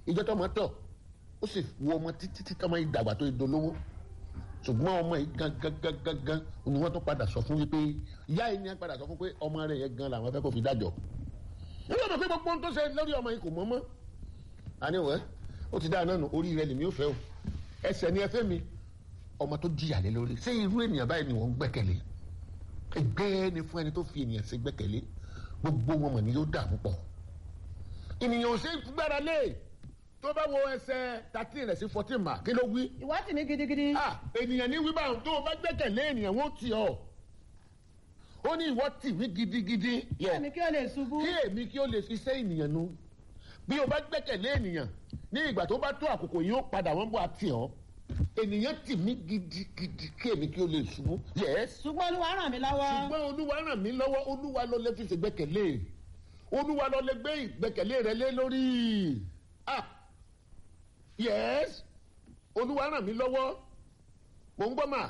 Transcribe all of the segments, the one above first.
ìjọ tó ọmọ tọ̀ ó sì wo ọmọ títí tí ọmọ yìí dàgbà tó yìí dolówó ṣùgbọ́n ọmọ yìí gan gan gan gan gan ni wọ́n tó padà sọ fún wípé ìyá yìí ni wọ́n padà sọ fún pé ọmọ rẹ̀ yẹn gan làwọn fẹ́ kó fi dájọ́ nígbà tó pé gbogbo ohun tó ṣe lórí ọmọ yìí kò mọ́ mọ́ àníwẹ̀ ó ti dáa náà nù orí rẹ̀ lèmi ò fẹ́ o ẹsẹ̀ ni ẹ fẹ́ mi ọmọ tó jìyà lé lórí ṣé irú ènìyàn báyìí ni wọ́n ń gbẹ́kẹ̀lé ẹgbẹ́ ni fún ẹni tó fi ènìyàn sí gbẹ́kẹ̀lé gbogbo wọn mọ̀ ni yóò dà púpọ̀ ènìyàn ò sí gbára lé tó bá wo ẹsẹ̀ thirteen rẹ̀ sí fourteen mà kí ló wí. ìwọ tì mí gidigidi. ah ènìyàn ní wí báwọn tó o bá gbẹ́kẹ̀lé ènìyàn wọ́n tì ọ́ ó ní ìwọ tì mí gidigidi. kí èmi kí o lè ṣubú. kí èmi kí o lè fi ṣe ènìyàn nu bí o bá gbẹ́kẹ̀lé ènìyàn ní ìgbà tó bá tó àkókò yìí ó padà wọ́n bọ̀ àti ọ́ ènìyàn tì mí gidigidi kí èmi kí o lè ṣubú. yes ṣùgbọ́n olúwa ràn mí lọ́wọ́. ṣùgbọ́n olúwa ràn mí lọ́wọ́ olúwa ló lè fi ṣe gbẹ́kẹ̀lé olúwa ló lè gbé ìgbẹ́kẹ̀lé rẹ lé lórí ah yes olúwa ràn mí lọ́wọ́ mò ń gbọ́ mà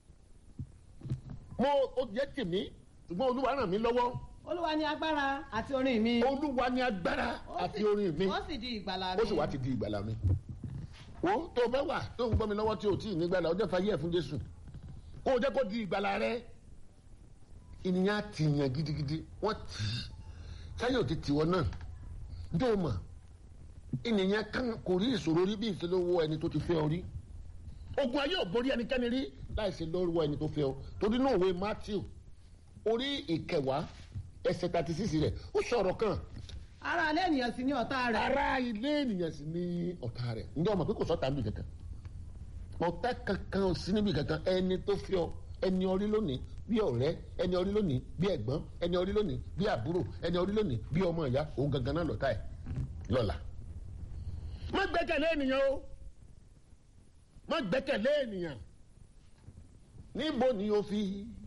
mo ó jẹ́ tèmi ṣùgbọ́n olúwa ràn mí lọ́wọ́ olúwa ní agbára àti orin mi. olúwa ní agbára Ó àti sì- orin mi ó sì di ìgbàlà mi. ó sì wá ti di ìgbàlà mi wo tó o bẹ́ wà tó ń gbọ́ mi lọ́wọ́ tí o tí ì ní gbàlà ọjọ́ fàyè ẹ̀ fún jésù kó o jẹ́ kó di ìgbàlà rẹ ènìyàn á ti yàn gidigidi wọ́n tì í sáyẹ̀ ò ti tì wọ́n náà dó o mọ̀ ènìyàn kan kò rí ìṣòro rí bí ìṣèlówó ẹni tó ti fẹ́ ọ rí ogun ayé ò borí ẹnikẹ́ni rí láì ṣe lọ́wọ́ ẹni tó fẹ́ ọ torí náà òwe matthew orí ìkẹwàá ẹsẹ̀ thirty six rẹ̀ ó sọ̀rọ̀ kan ara alẹ́ ènìyàn sì ní ọ̀tá rẹ̀. ara ilé ènìyàn sì ní ọ̀tá rẹ̀ ǹjẹ́ ọmọ pé kò sọ́ta níbi kankan ọ̀tá kankan ò sí níbi kankan ẹni tó fi ọ ẹni orí lónìí bí ọ̀rẹ́ ẹni orí lónìí bí ẹ̀gbọ́n ẹni orí lónìí bí àbúrò ẹni orí lónìí bí ọmọ ìyá òun gangan náà lọ́tà ẹ̀ lọ́la. má gbẹ́kẹ̀lé ènìyàn o má gbẹ́kẹ̀lé ènìyàn níbo ni o fi